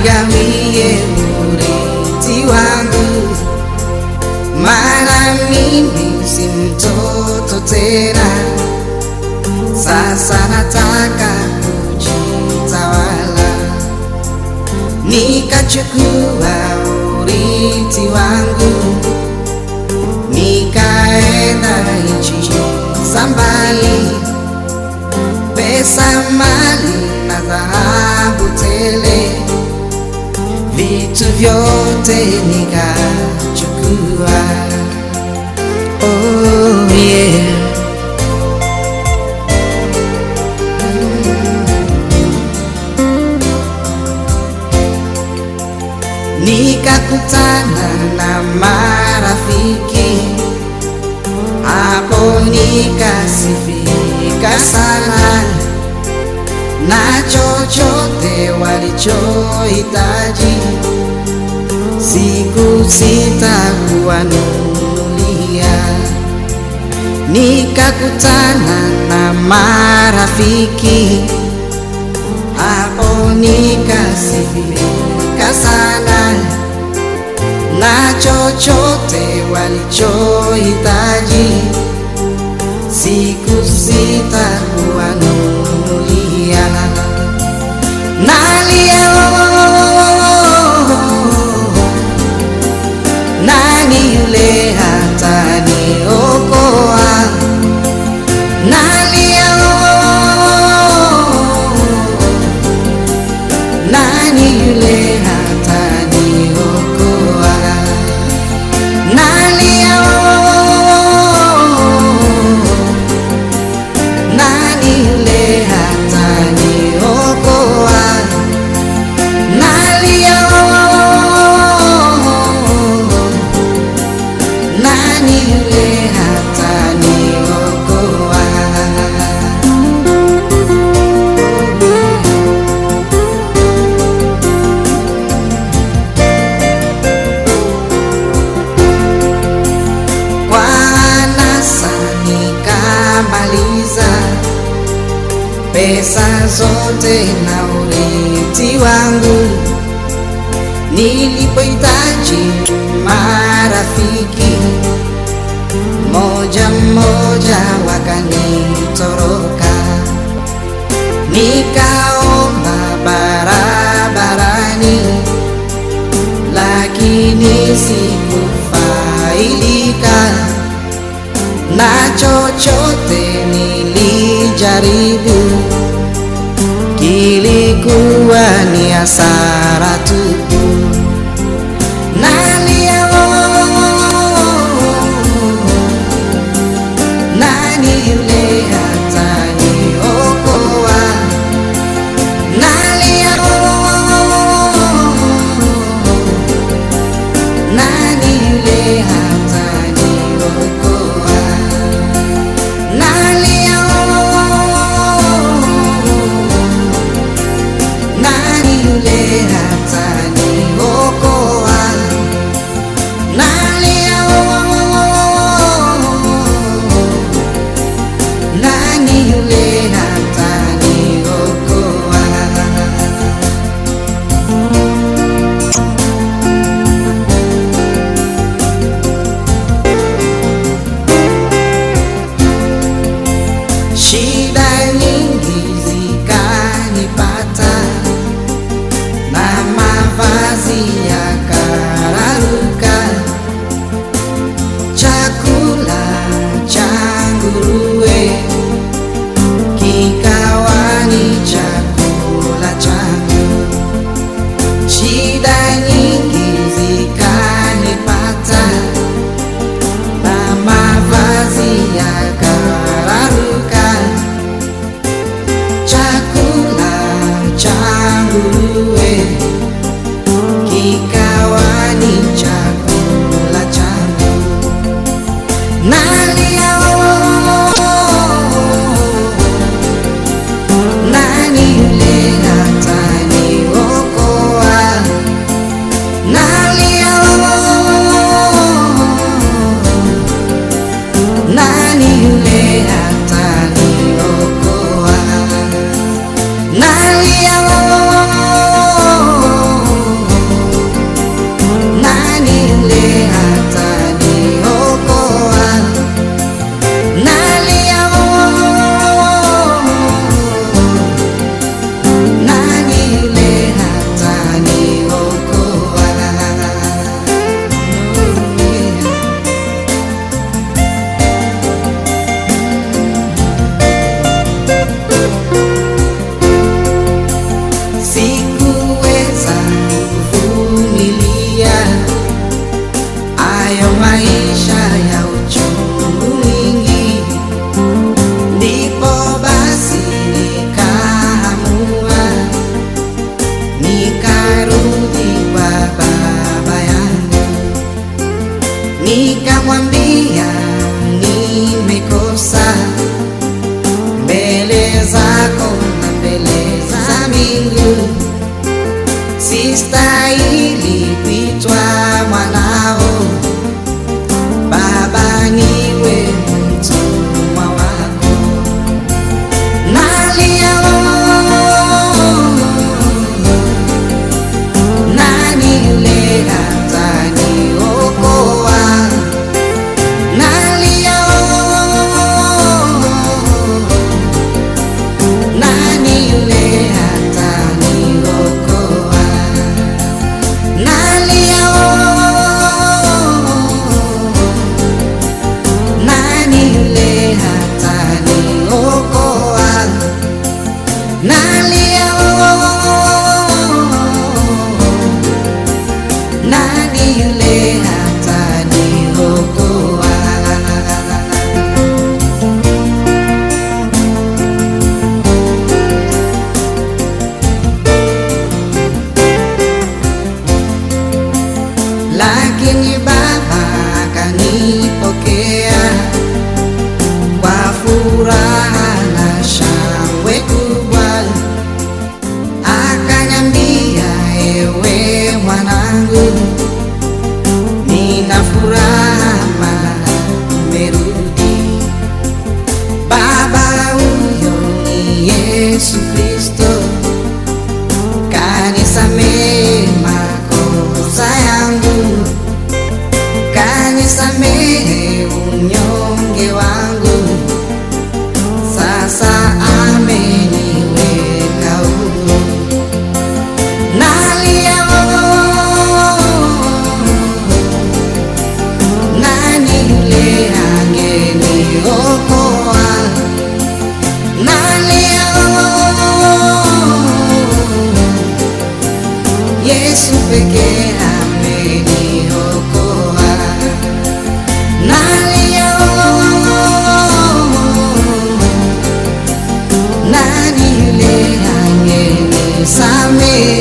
nigawie urithi wangu, maana mimi si mtoto tena, sasa nataka kujitawala, nikachukua urithi wangu, nikaenda nchi za mbali, pesa, mali na dhahabu tele, vitu vyote nikachukua. Oh yeah. Nikakutana na marafiki hapo, nikasifika sana na chochote walichohitaji siku sitakuwanunulia. Nikakutana na marafiki hapo, nikasifika sana na chochote walichohitaji siku sitakuwanunulia. Nalia oh, nani yule hataniokoa? Nalia oh, nani yule hataniokoa? Nalia oh, nani yule hataniokoa? Nalia oh, nani yule hataniokoa? Kwa anasa nikamaliza pesa zote na urithi wangu, nilipohitaji marafiki moja moja wakanitoroka, nikaomba barabarani, lakini sikufaidika na chochote nilijaribu, kilikuwa ni hasara tupu. Nalia oh, nani yule hataniokoa? Nalia oh, nani yule hataniokoa? Nalia oh, nani yule hataniokoa? Nalia oh, nani yule hataniokoa? Shida nyingi zikanipata na wangu, sistahili kuitwa mwanao. Baba, niwe mtumwa wako, nalia nani yule ataniokoa? Nalia nani yule ataniokoa? Nalia nani yule ataniokoa? Nalia nani yule ataniokoa? lakini Baba akanipokea kwa furaha na shangwe kubwa, akaniambia, ewe mwanangu, nina furaha maana umerudi. Baba huyo ni Yesu Kristo kanisamehe makosa yangu, kanisamehe unyonge wangu, sasa ameniweka huru. Nalia nani yule angeniokoa? Nalia Yesu pekee ameniokoa. Nalia nani yule angenisamehe?